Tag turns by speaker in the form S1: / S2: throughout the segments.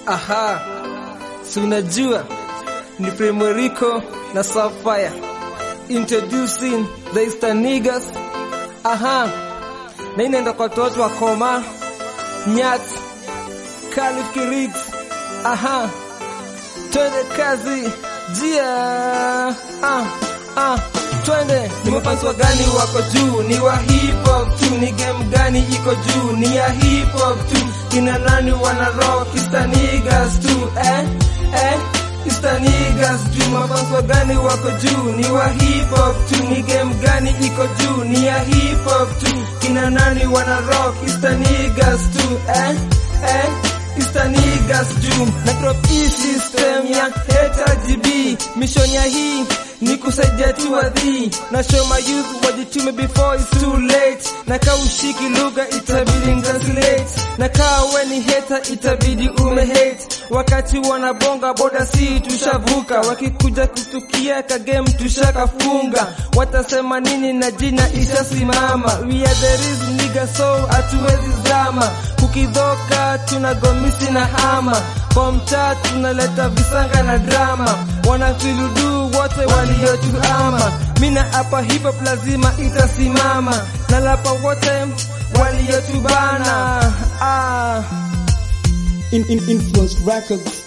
S1: Aha, si unajua ni Primerico na Sapphire introducing the Eastern niggas. Aha, na inaenda kwa watoto wa Koma, Nyat, Kalif Kiriks. Aha, twende kazi, jia ah, ah, twende. Ni mafansi wa gani wako juu? Ni wa hip hop tu. Ni game gani iko juu? Ni ya hip hop tu. Kina nani wana rock? Eastern niggas tu eh, eh Istanigas juu mafansi wa gani wako juu? Ni wa hip hop tu. Ni game gani iko juu? Ni ya hip hop tu. Kina nani wana rock? Istanigas tu eh, eh Istanigas juu na drop hii system ya HRGB mission ya hii ni kusaidia tu wadhi na show my youth wajitume before it's too late na kaa ushiki lugha itabidi translate na kaa we ni hater itabidi ume hate wakati wanabonga boda si tushavuka wakikuja kutukia kagame tushakafunga watasema nini na jina ishasimama we are the real nigga so hatuwezi zama kukidhoka tunagomisi na hama kwa mtaa tunaleta visanga na drama wanatuiludu wote waliotuama mina hapa hip hop lazima itasimama na lapa wote waliotubana ah.
S2: in, in influence records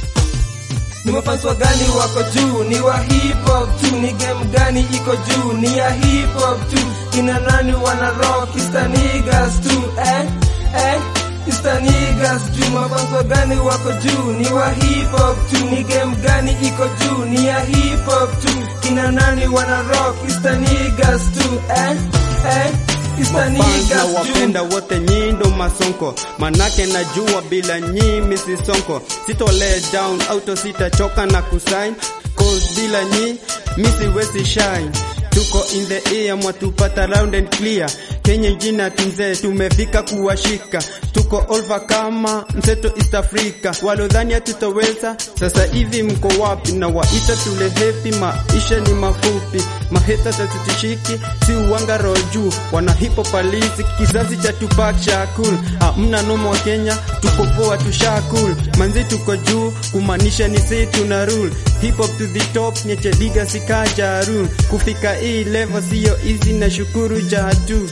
S1: Ni mafansi wa gani wako juu? Ni wa hip hop tu. Ni game gani iko juu? Ni ya hip hop tu. Kina nani wana rock? Eastern niggas tu eh, eh. Eastern niggas juu. Mafansi wa gani wako juu? Ni wa hip hop tu. Ni game gani iko juu? Ni ya hip hop tu. Kina nani wana rock? Eastern niggas tu eh, eh. Eastern
S3: Fans na
S1: niggas juu.
S3: wapenda wote nyindo masonko manake najua bila nyi misisonko sitole down auto sitachoka na kusign cause bila nyi misiwezi shine tuko in the air mwatupata round and clear kenye jina tinze tumefika kuwashika tuko over kama mseto East Africa walodhani hatutoweza sasa hivi mko wapi na waita tule hepi maisha ni mafupi maheta tatutishiki si uwanga roho juu wana hipo palisi kizazi cha Tupac Shakur hamna nomo wa Kenya tuko poa tushakul manzi tuko juu kumaanisha ni si tuna rule hip hop to the top nyeche liga sikaja rule kufika hii level sio easy na shukuru jatu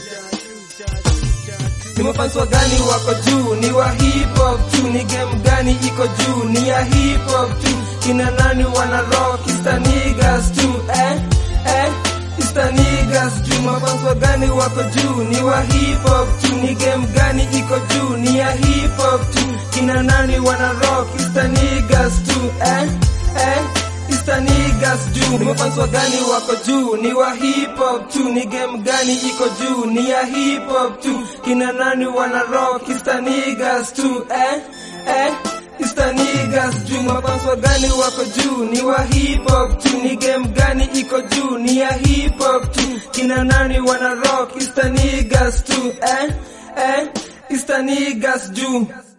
S1: Ni mafansi wa gani wako juu? Ni wa hip hop tu. Ni game gani iko juu? Ni ya hip hop tu. Kina nani wana rock? Eastern niggas tu eh, eh. Eastern niggas juu. Mafansi wa gani wako juu? Ni wa hip hop tu. Ni game gani iko juu? Ni ya hip hop tu. Kina nani wana rock? Eastern niggas tu eh, eh. Eastern niggas juu. Ni mafansi wa gani wako juu? Ni wa hip hop tu. Ni game gani iko juu? Ni ya hip hop tu. Kina nani wana rock? Eastern niggas tu eh, eh. Eastern niggas juu. Mafansi wa gani wako juu? Ni wa hip hop tu. Ni game gani iko juu? Ni ya hip hop tu. Kina nani wana rock? Eastern niggas tu eh, eh. Eastern niggas juu.